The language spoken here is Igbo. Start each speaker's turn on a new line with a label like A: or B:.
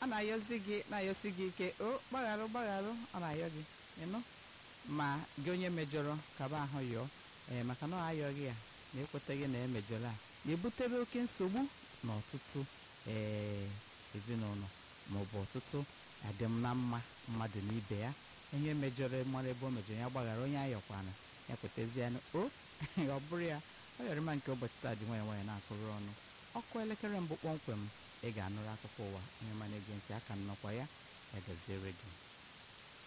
A: a na-ayọzi gị na-ayọsi gị ike o gbagharụ gbagharụ ọ na-ayọ gị ịnụ ma gị onye mejọrọ kaba ahụ yọọ ee maka na ọ ayọghị ya na ekwetaghị na emejọrọ a na-ebutere oke nsogbu n'ọtụtụ ee ezinụlọ maọbụ ọtụtụ adịm na mma mmadụ na ibe ya onye mejọrọ mara ebe o mejọrọ ya gbaghara onye ayọkwana ya kwetazianụ o ọ bụrụ ya ọ yọrọ ma nke ụbọchị taa dị nwanyị nwanyị na-akụrụ ọnụ ọkụ elekere mbụ kpọmkwem ị ga-anụrụ akụkọ ụwa onye ma na-ege ntị aka nnọkwa ya ya gaziere gị